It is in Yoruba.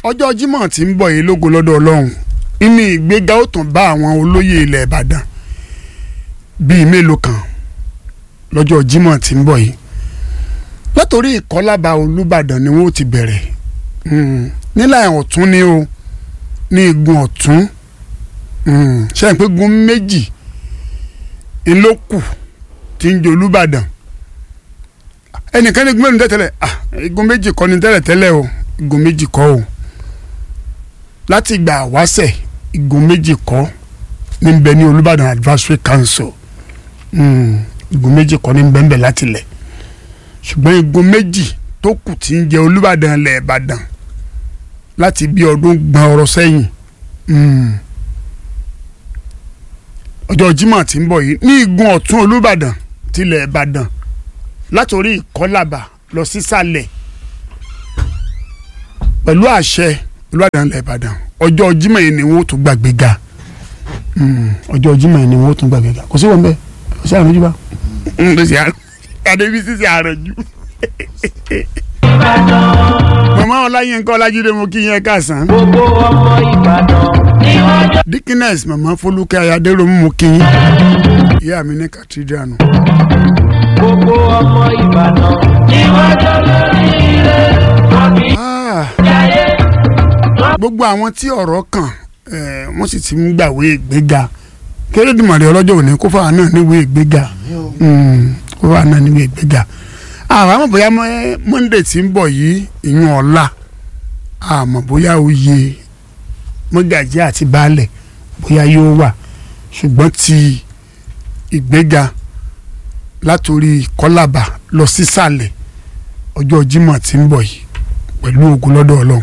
ọjọ́ Jímọ̀ tí ń bọ̀ yìí lógo lọ́dọ̀ Ọlọ́run inú ìgbéga ó tún bá àwọn olóyè ilẹ̀ Ìbàdàn bíi mélòó kan lọ́jọ́ Jímọ̀ tí ń bọ̀ yìí látòrí ìkọ́lábà Olúbàdàn ni wọ́n ti bẹ̀rẹ̀ nílà ọ̀tún ni o ní igun ọ̀tún ṣe é pé gun méjì ńlọ́kù tí ń jẹ Olúbàdàn ẹnìkan ní igun mẹ́rin tẹ́tẹ́lẹ̀ igun méjì kọ́ ni tẹ́lẹ̀ tẹ́lẹ̀ o igun méjì kọ́ o láti ìgbà wáṣẹ̀ igun méjì kọ́ ní bẹ ní Olúbàdàn Advisory Council igun méjì kọ́ ní bẹ́ẹ̀ láti lẹ̀ ṣùgbọ́n igun méjì tó kù tí ń jẹ Olúbàdàn lẹ̀ Ìbàdàn láti bí ọdún gbọ̀n ọ̀rọ̀ sẹ́yìn ọjọ́ Jímọ̀ tí ń bọ̀ yìí ní igun ọ̀tún Olúbàdàn tilẹ̀ Ìbàdàn látòrí ìkọ́làbà lọ sísàlẹ̀ pẹ̀lú àṣẹ Olúbàdàn lẹ̀ Ìbàdàn ọjọ́ Jímọ̀ yìí ni wọ́n tún gbàgbé ga ọjọ́ Jímọ̀ yìí ni wọ́n tún gbàgbé ga kò sí wọn bẹ́ẹ̀ kò sí àrùn jù bá. adébísí sí àrùn jù. màmá ọláyínká ọlájídé mo kí yẹn káàsán. gbogbo ọmọ Ìbàdàn ni wọ́n jọ. dikines màmá fọlùkẹ́ ayádẹ́rọ̀mù mo kí yín. ìyá mi ní cathedral nù. gbogbo ọmọ Ìbàdàn ni wọ́n jọ lórí ilé wọn kì í Ah, jáde. gbogbo àwọn tí ọ̀rọ̀ kàn eh, wọ́n sì ti ń gbàwé ìgbéga kérédìmọ̀rẹ́ ọlọ́jọ́ òní kó fáwọn náà níwèé ìgbéga Mm, kó fáwọn náà níwèé ìgbéga àwọn àmọ́ bóyá mọ́- Monday tí ń bọ̀ yìí ìyún ọ̀la àmọ́ bóyá oyè mọ́gàjí àti baálẹ̀ bóyá yóò wà ṣùgbọ́n ti ìgbéga látòrí kọ́làbà lọ sísàlẹ̀ ọjọ́ Jímọ̀ tí ń bọ̀ yìí pẹ̀lú ògùn lọ́dọ̀ Ọlọ́run